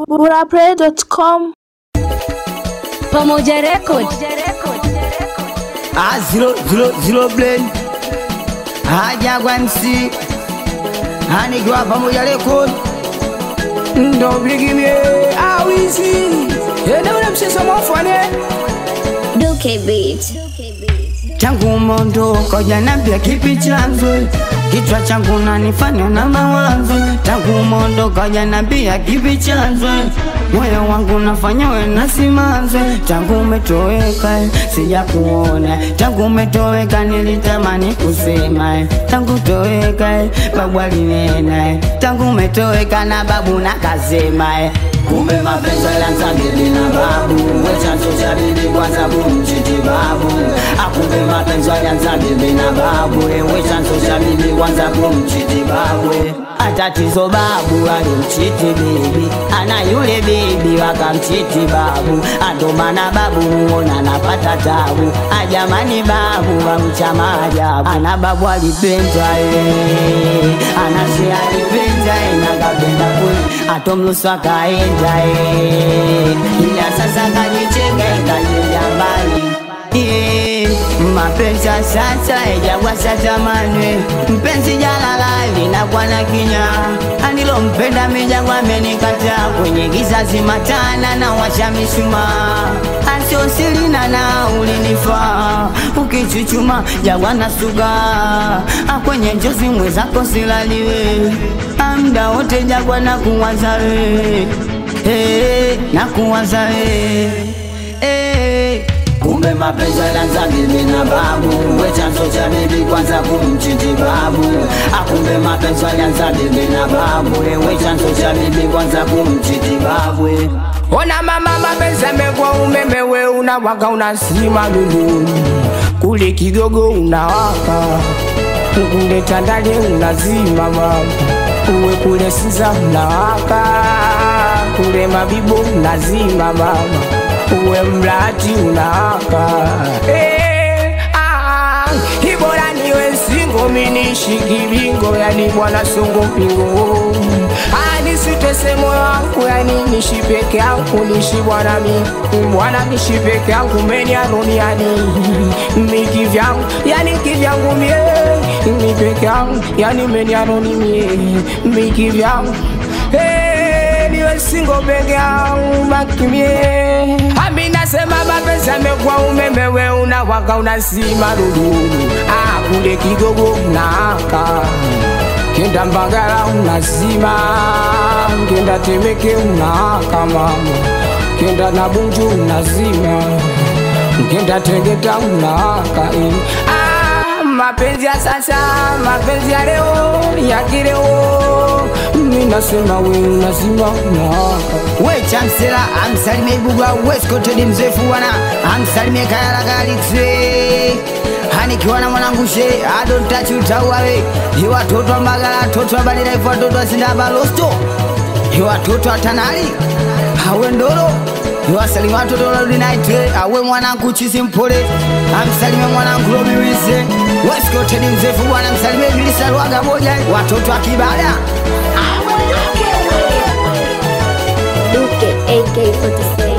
burapray.com Pamoja Record. Ah, zero, zero, zero blend. Haja kwa MC. Anikiwa pamoja record. ndo bigimie awizi ene ule mchezo mwafane Duke Beat. Tangu mondoka hujaniambia kipi chanzo Kichwa changu nanifanya na mawazo Tangu mondoka hujaniambia kipi chanzo Moyo wangu nafanya we na simanzo Tangu umetoweka sija kuona Tangu umetoweka nilitamani kusema Tangu toweka babu alinena Tangu umetoweka na babu nakasema Kumbe mapenzi yalianza bibi na babu We chanzo cha bibi kwanza kumchiti babu Akumbe mapenzi yalianza bibi na babu We chanzo cha bibi kwanza kumchiti babu Atatizo babu alimchiti bibi Ana yule bibi wakamchiti babu Ando maana babu muona napata tabu Ajamani babu wamcha maajabu Ana babu alipenda eh Anase alipenda eh Nakapenda kweli Atomlusu akaenda eh Ila sasa kajichenga ikajenda mbali Yeah, mapenzi ya sasa ijagwasa zamani mpenzi jalala linakuwa na kinya anilompenda mijagwa amenikataa kwenye kizazi matana na washa mishumaa asiosilina na ulinifaa ukichuchuma jagwa na suga kwenye njozi mwezako silaliwe amda wote jagwa na kuwazawe hey, na kuwazawe hey. Kumbe mapenzi yalianza bibi na babu, we chanzo cha bibi kwanza kumchiti babu. Akumbe mapenzi yalianza bibi na babu, we chanzo cha bibi kwanza kumchiti babu. ona mama mapenzi amekuwa umeme we unawaka unasima lulu kule kigogo unawaka kule tandale unazima mama uwe kule siza unawaka kule mabibo unazima mama uwe mlati unawaka Eh, ah, ibora niwe singo minishi kivingo yani bwana songo pingo anisitese moyo wangu yani nishi peke yangu nishi bwana mi bwana nishi peke yangu meniaroniani miki vyangu yani kivyangu mie mi peke yangu yani meniaroni mie miki vyangu Hey, niwe singo peke yangu makimie ami nasema mapenzi amekuwa umeme we unawaka unasima lululu ah, kule kigogo unaaka kenda mbagala unazima kenda temeke unaaka mama kenda na bunju unazima kenda tegeta unaaka eh. ah, mapenzi ya sasa mapenzi ya leo ya kileo mi nasema we unazima unaaka We chamsela amsalimie Ibugwa Westcoast mzefu wana amsalimie Kayala Galaxy Hanikiwa na mwanangu she I don't touch you tawawe Hi watoto wa Mbagala watoto wa Badila ifu watoto wa Sindaba Losto Hi watoto wa Tanali Hawe Ndoro Hi wasalimie watoto wa Lodi Night Awe mwanangu Chisi Mpole Amsalimie mwanangu Robi Wise Westcoast mzefu wana amsalimie Bilisa Lwaga moja Watoto wa Kibada Duke AK47.